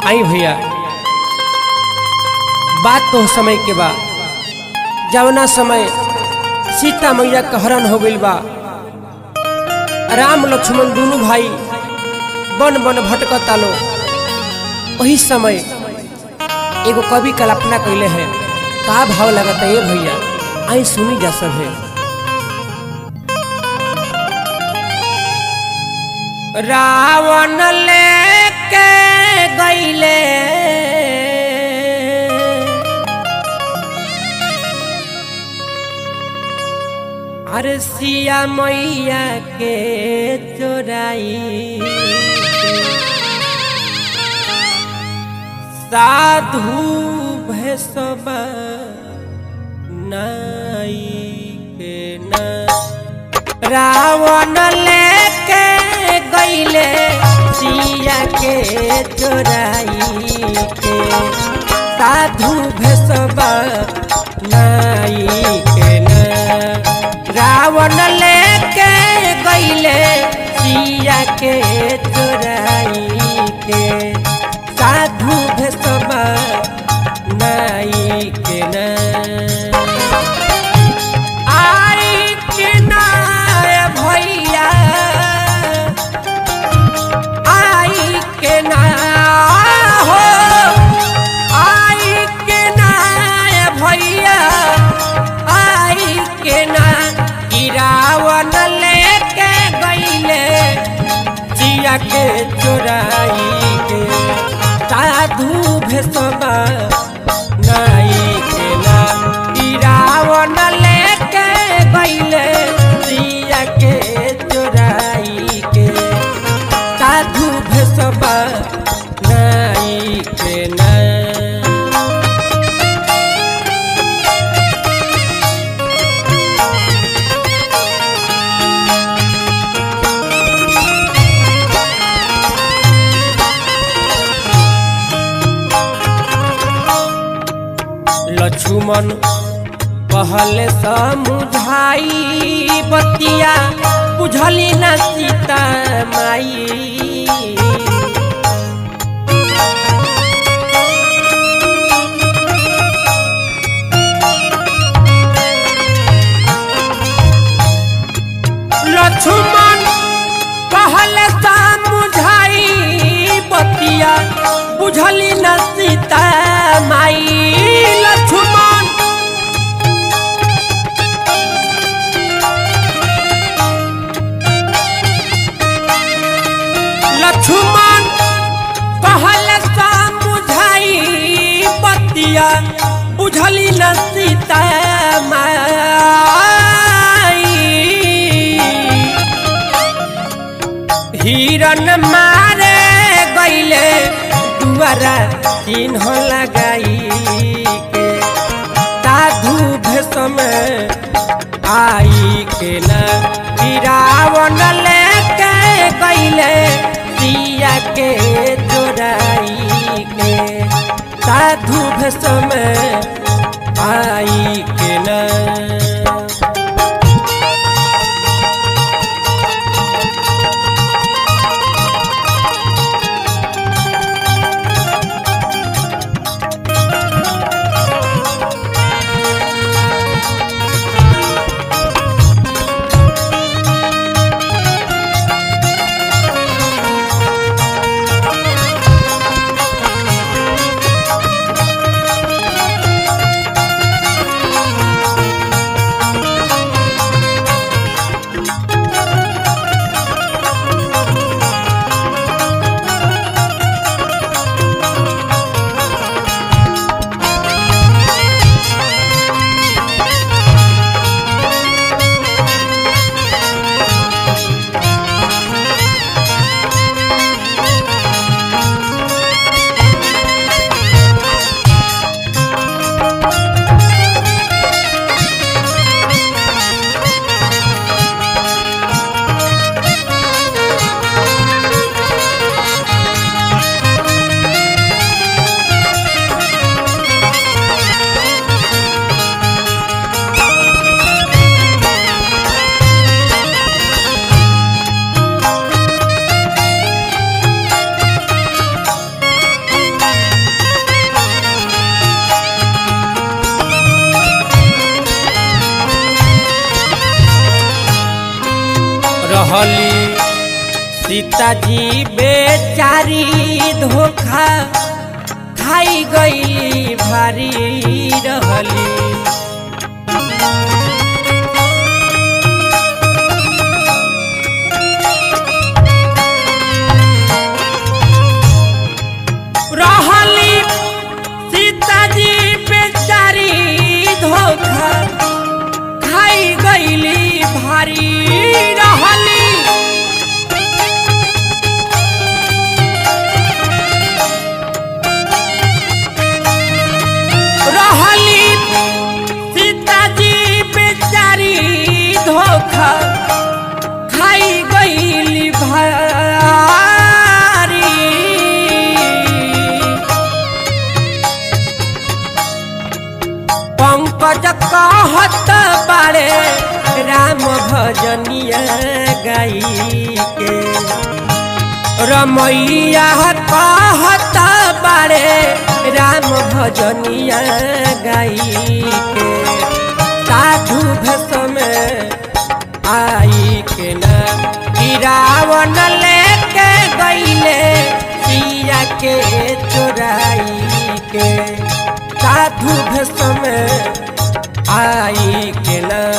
आई भैया बात तो समय के बा जवना समय सीता मैया का हरण हो गइल बा राम लक्ष्मण दोनों भाई बन बन भटकता लो वही समय एगो कवि कल्पना कैले है का भाव लगता है भैया आई सुनी जा सब है रावण लेके गईले अरे सिया मैया के चोराई साधु भैसबा नाई के ना रावण लेके गईले सिया के चोराई के साधु भैसबा नाई के ना रावण लेके गईले सिया के चोराई के साधु भैसबा नाई के ना आई के ना भैया आई के ना हो आई के ना भैया आई के ना गिरावन लेके गईले जिया के चोराई के साधु भेसबा नाई के ना गिरावन लेके गईले जिया के चोराई के साधु भेसबा नाई के ना लक्ष्मण पहले समुझाई बतिया बुझली न सीता माई लक्ष्मण पहले समुझाई बतिया बुझली न सीता माई लक्ष्मण लक्ष्मण कहल समुझाई बतिया बुझली न सीता माई हिरन मारे गईले दुआरा चिन्ह लगाई के साधु भेषम आई के न गिरावन लेके गईले सिया के चोराई के साधु भेषम आई के न सीताजी बेचारी धोखा खाई गई भारी रहली रहली सीताजी बेचारी धोखा खाई गईली भारी रहली रहली सीताजी बेचारी धोखा खाई गईली भारी पंकज कहत बारे राम भजनिया गाई के रमैया कहत बारे राम भजनिया गाई के साधु भस में आई के न गिरावन लेके गईले सिया के चोराई के साधु भस में आई के न